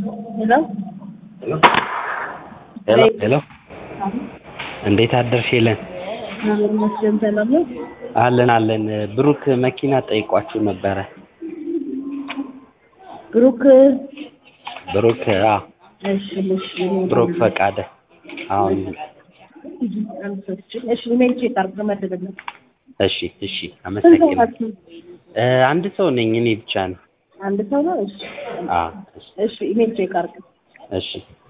ሄሎ ሄሎ ሄሎ እንዴት አደርሽ ሄለን? እግዚአብሔር ይመስገን ሰላም ነው። አለን አለን። ብሩክ መኪና ጠይቋችሁ ነበረ። ብሩክ ብሩክ አዎ፣ እሺ እሺ ብሩክ ፈቃደ አሁን እሺ ኢሜል ቼክ አድርግ መደበኛ እሺ እሺ፣ ስንት ሰው አመሰግናለሁ። ናችሁ? እ አንድ ሰው ነኝ እኔ ብቻ ነው። አንድ ሰው ነው። እሺ አዎ፣ እሺ እሺ ኢሜል ቼክ አድርግ እሺ